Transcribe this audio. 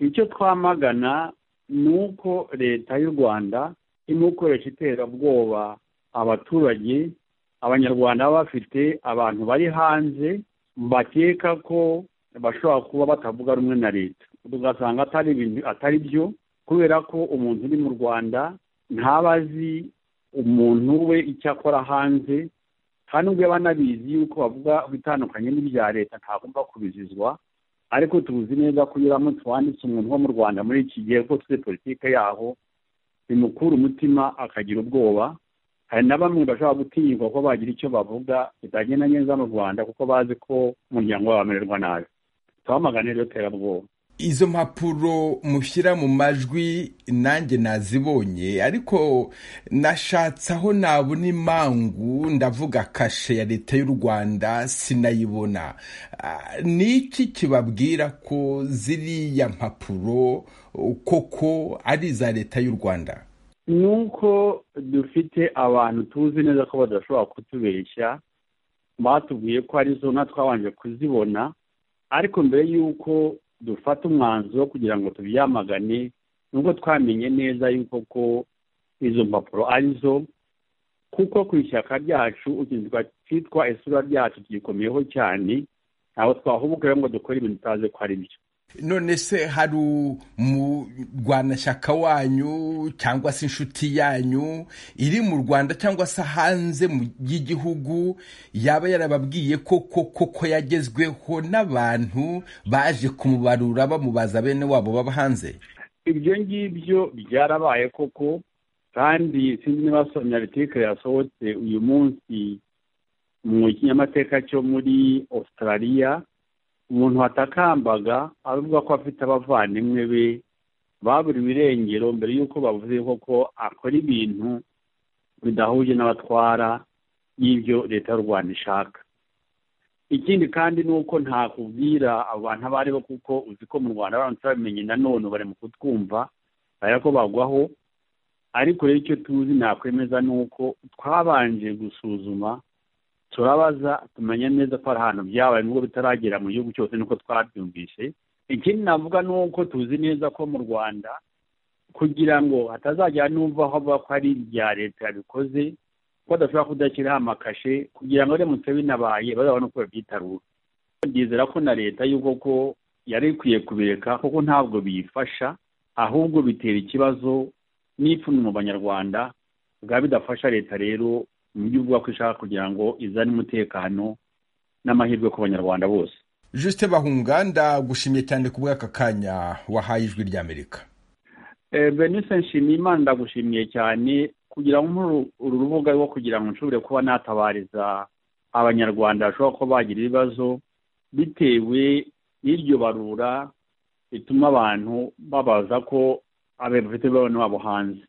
icyo twamagana ni uko leta y'u rwanda irimo gukoresha iterabwoba abaturage abanyarwanda baba bafite abantu bari hanze bakeka ko bashobora kuba batavuga rumwe na leta tugasanga atari ibintu atari byo kubera ko umuntu uri mu rwanda ntaba azi umuntu we icyo akora hanze kandi ubwo yaba anabizi yuko bavuga bitandukanye n'ibya leta ntagomba kubizizwa ariko tuzi neza ko iyo uramutse wanditse umuntu wo mu rwanda muri iki gihe ko tuzi politike yaho bimukura umutima akagira ubwoba hari na bamwe bashobora gutinyirwa ko bagira icyo bavuga kitagenda neza mu rwanda kuko bazi ko umuryango wabo wamererwa nabi twamagane rero terabwoba izo mpapuro mushyira mu majwi nanjye nazibonye ariko nashatse aho nabona imangu ndavuga kashe ya leta y'u rwanda sinayibona ni iki kibabwira ko ziriya mpapuro koko ari iza leta y'u rwanda ni uko dufite abantu tuzi neza ko badashobora kutubeshya batubwiye ko ari zo twabanje kuzibona ariko mbere y'uko dufata umwanzuro kugira ngo tubyamagane nubwo twamenye neza yuko ko izo mpapuro ari zo kuko ku ishyaka ryacu ukinzwa cyitwa isura ryacu tugikomyeho cyane ntabwo twahubuka rero ngo dukore ibintu tutazi ko ari byo none se hari umurwanashyaka wanyu cyangwa se inshuti yanyu iri mu rwanda cyangwa se hanze y'igihugu yaba yarababwiye ko koko yagezweho n'abantu baje kumubarura bamubaza bene wabo baba hanze ibyo ngibyo byarabaye koko kandi sinzi niba somya litike yasohotse uyu munsi mu kinyamateka cyo muri Australia umuntu watakambaga avuga ko afite abavandimwe be baburiwe irengero mbere y'uko bavuze koko akora ibintu bidahuje n'abatwara y'ibyo leta y'u rwanda ishaka ikindi kandi ni uko ntakubwira abantu abo ari bo kuko uzi ko mu rwanda abantu turabimenye nanone bari mu kutwumva bareba ko bagwaho ariko rero icyo tuzi nakwemeza ni uko twabanje gusuzuma turabaza tumenya neza ko hari ahantu byabaye nubwo bitaragera mu gihugu cyose nuko twabyumvise ikindi navuga ni uko tuzi neza ko mu rwanda kugira ngo hatazajya n'umva aho bavuga ko ari ibya leta yabikoze ko badashobora kudashyiraho amakashe kugira ngo biramutse binabaye bazabone uko babyitarura byizera ko na leta y'uko ko yari ikwiye kubireka kuko ntabwo biyifasha ahubwo bitera ikibazo n'ipfunwe mu banyarwanda bwa bidafasha leta rero mu buryo bw'uko ishaka kugira ngo izane umutekano n'amahirwe ku banyarwanda bose jusite bahunga ndagushimye cyane ku bw'aka kanya wahaye ijwi ry'amerika benise nshimiyimana ndagushimiye cyane kugira ngo uru rubuga rwo kugira ngo nshobore kuba natabariza abanyarwanda bashobora kuba bagira ibibazo bitewe n'iryo barura rituma abantu babaza ko abafite babo hanze